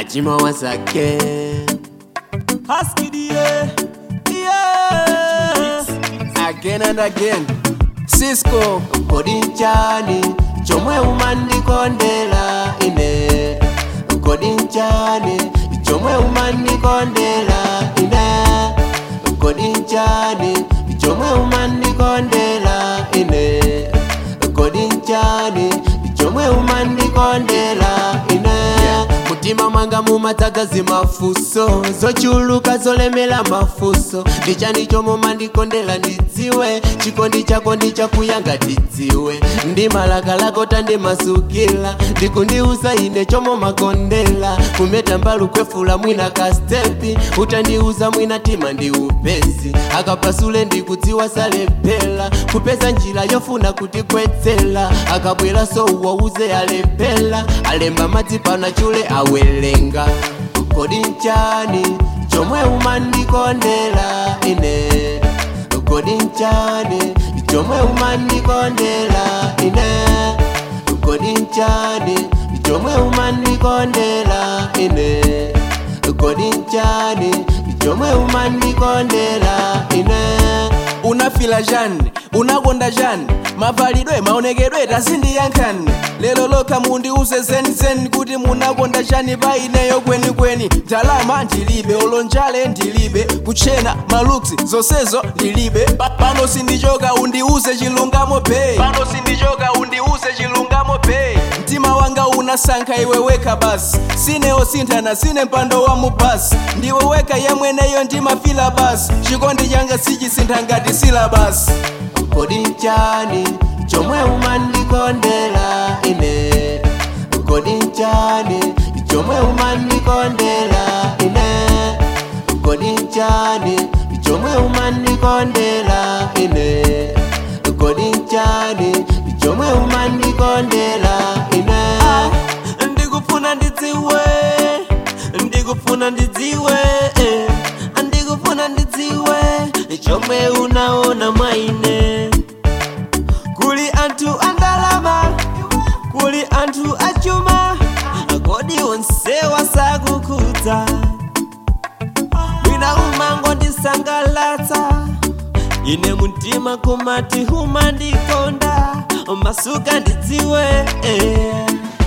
Ajima once again. Husky yeah, yeah. Again and again. Cisco. Kodinchani. Chomwe umandikondela ine. Kodinchani. Chomwe umandikondela ine. Kodinchani. Chomwe umandikondela ine. Kodinchani. Chomwe umandikondela ine. mutima mwanga mumatsagazi mafuso zochuluka zolemela mafuso ndichani chomwe umandikondela ndidziwe chikondi chako ndichakuyanga tidziwe ndimalakalako tandimasukila ndikundiuza ine chomwe makondela kumeta mbalu kwefula mwina kastepi utandiuza mwina tima ndi upesi akapasule ndikudziwa salepela kupeza njira yofuna kutikwetsela akabwera so uwauze alepela alemba madzi pana chule awelenga kodi nchani chomwe umandikondela ine kodi nchani chomwe umandikondela ine kodi nchani chomwe umandikondela ine kodi nchani chomwe umandikondela ine unafila jani unakonda jani mavalidwe maonekedwe tasindiyankhani lero lokha mundiuze zenizeni kuti munakonda chani paineyo kwenikweni ndalama ndilibe olonjale ndilibe kuchena maluksi zonsezo ndilibe Pa- pano sindichoka undiuze chilungamo pay pano sindichoka undiuze chilungamo pay mtima wanga unasankha iwe weka basi sine osinthana sine mpando wa mubasi ndiwe weka yemweneyo ndimafila basi chikondi changa sichisintha ngati silabasi kodi nchani chomwe umandikondela ine kodi nchani chomwe umandikondela ine kodi nchani chomwe umandikondela ine kodi nchani chomwe umandikondela ine ndikufuna ndidziwe ndikufuna ndidziwe eh. ndikufuna ndidziwe chomwe unaona mwaine kuli anthu andalama kuli anthu achuma kodi onsewa sakukhudza mwina umango ndisangalatsa ine mtima kumati umandikonda masuka ndidziwe eh.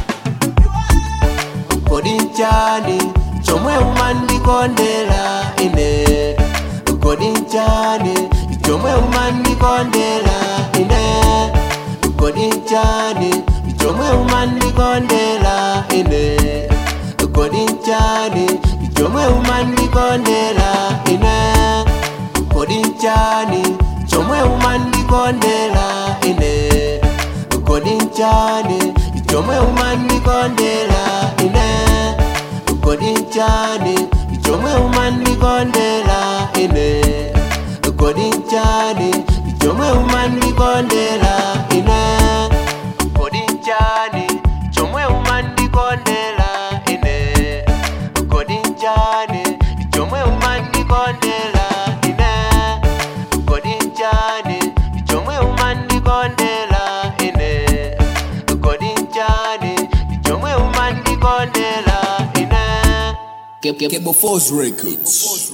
kodi nchani chomwe umandikondela ine kodi nchani chomwe umandikondela ine kodi nchani chomwe umandikondela ine kodi nchani chomwe umandikondela ine kodi nchani chomwe umandikondela ine kodi nchani chomwe umandikondela ine kodi nchani chomwe umandikondela ine kodi nchani chomwe umandikondela ine kodi nchani chomwe umandikondela ine kodi nchani chomwe umandikondela ine kodi nchani chomwe umandikondela ine kodi nchani chomwe umandikondela ine Cable Force Records.